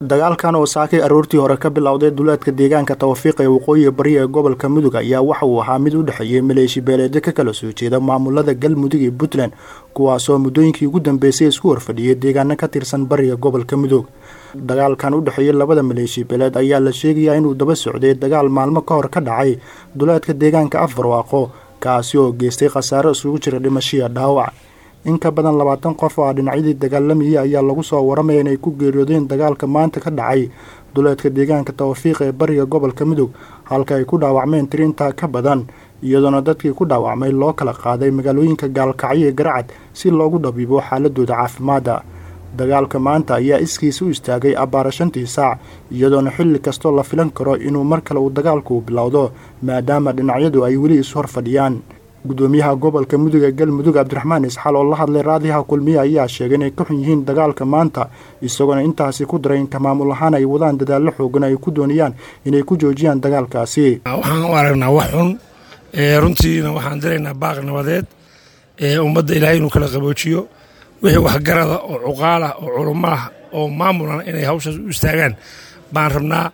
dagaalkan oo saakay aroortii hore ka bilowday duleedka deegaanka tawfiiq ee waqooyiga bari ee gobolka mudug ayaa waxa uu ahaa mid u dhexeeyey maleeshi beeleedyo ka kala soo jeeda maamulada galmudug iyo puntland kuwaasoo muddooyinkii ugu dambeysay isku horfadhiyay deegaano ka tirsan bariga gobolka mudug dagaalkan u dhexeeyey labada maleeshi beeleed ayaa la sheegayaa inuu daba socday dagaal maalmo ka hor ka dhacay duleedka deegaanka afarwaaqo kaasi oo geystay khasaaro isugu jira dhimashiya dhaawac in ka badan labaatan qof oo ah dhinacyadii dagaalamayay ayaa lagu soo waramaya inay ku geeriyoodeen dagaalka maanta ka dhacay duleedka deegaanka tawfiiq ee bariga gobolka mudug halka ay ku dhaawacmeen tiri intaa ka badan iyadoona dadkii ku dhaawacmay loo kala qaaday magaalooyinka gaalkacyo ee garacad si loogu dhabiibo xaaladooda caafimaadda dagaalka maanta ayaa iskiisa u istaagay abbaara shantii saac iyadoona xilli kastoo la filan karo inuu mar kale uu dagaalku bilowdo maadaama dhinacyadu ay weli is hor fadhiyaan gudoomiyaha gobolka mudug ee galmudug cabdiraxmaan isxaal oo la hadlay raadiyaha kulmiye ayaa sheegay inay ka xun yihiin dagaalka maanta isagoona intaasi ku daray inka maamul ahaan ay wadaan dadaallo xoogan ay ku doonayaan inay ku joojiyaan dagaalkaasi waxaan u aragnaa wax xun runtiina waxaan diraynaa baaq nabadeed ummadda ilaahay inuu kala qaboojiyo wixii waxgarada oo cuqaalah oo culummaah oo maamulan inay hawshaas u istaagaan baan rabnaa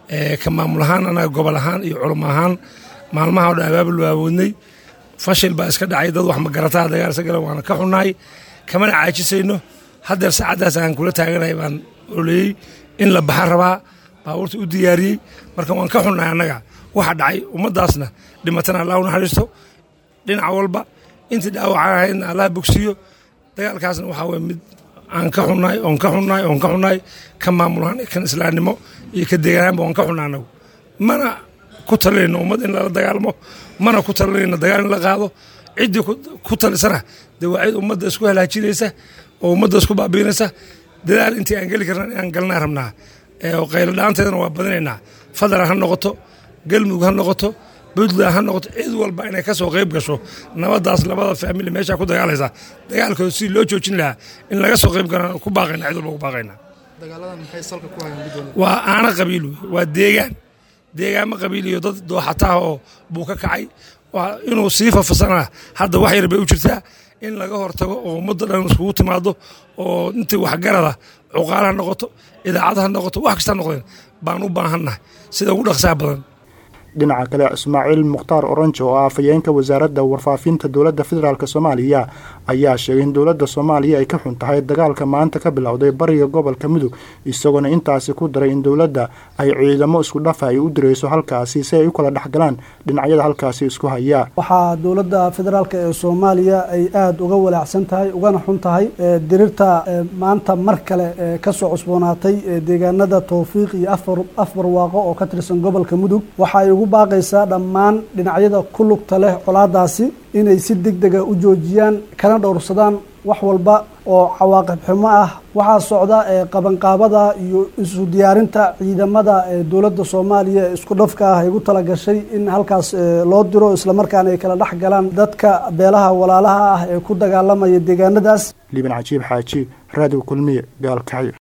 ka maamul ahaan anaga gobol ahaan iyo culum ahaan maalmaha o dhan abaabul waawoodnay fashil baa iska dhacay dad wax magarataa dagaal isa gala waana ka xunnahay kamana caajisayno haddeer saacaddaas aan kula taaganahay baan oleeyey in la baxa rabaa baabuurta u diyaariyey marka waan ka xunnahay annaga waxa dhacay ummaddaasna dhimatana allah u naxariisto dhinac walba intii dhaawacaan ahaydna allah bogsiiyo dagaalkaasna waxaa weye mid aan ka xunnahay oon ka xunnahay oon ka xunnahay ka maamulaan kan islaamnimo iyo ka deegaanaanba waan ka xunnaa annagu mana ku talinayno ummad in lala dagaalmo mana ku talinayno dagaal in la qaado ciddii ku talisana dee waa cid ummadda isku halaajinaysa oo ummadda isku baabiinaysa dadaal intii aan geli karna inaan galnaa rabnaa qaylo la-aanteedana waa badinaynaa fadlan ha noqoto galmudug ha noqoto puntland ha noqoto cid walba inay ka soo qayb gasho nabadaas labada faamili meeshaa ku dagaalaysa dagaalkooda si loo joojin lahaa in laga soo qayb galaan ku baaqayna cid walba ku baaqayna waa aana qabiil wey waa deegaan deegaamo qabiil iyo dad dooxataah oo buu ka kacay inuu sii fafasanaa hadda wax yar bay u jirtaa in laga hortago oo ummadda dhan iskugu timaado oo intii waxgarada cuqaal ha noqoto idaacad ha noqoto wax kasta noqdeen baan u baahannahay sida ugu dhaqsaha badan dhinaca kale ismaaciil mukhtaar orange oo ah afhayeenka wasaaradda warfaafinta dowladda federaalk soomaaliya ayaa sheegay in dowladda soomaaliya ay ka xun tahay dagaalka maanta ka bilowday bariga gobolka mudug isagoona intaasi ku daray in dowladda ay ciidamo isku dhafa ay u dirayso halkaasi si ay u kala dhexgalaan dhinacyada halkaasi isku haya waxaa dowladda federaalk ee soomaaliya ay aada uga walaacsan tahay ugana xun tahay dirirta maanta mar kale kasoo cusboonaatay deegaanada towfiiq iyo afar waaqo oo ka tirsan gobolka mudug waxa ay ugu baaqaysaa dhammaan dhinacyada ku lugta leh colaadaasi inay si deg dega u joojiyaan kana dhowrsadaan wax walba oo cawaaqib xumo ah waxaa socda qabanqaabada iyo isu diyaarinta ciidamada dowladda soomaaliya ee isku dhafka ah ay ugu talagashay in halkaas loo diro islamarkaana ay kala dhex galaan dadka beelaha walaalaha ah ee ku dagaalamaya deegaanadaas liban cajiib xaaji raadiw kulmiye gaalkacyo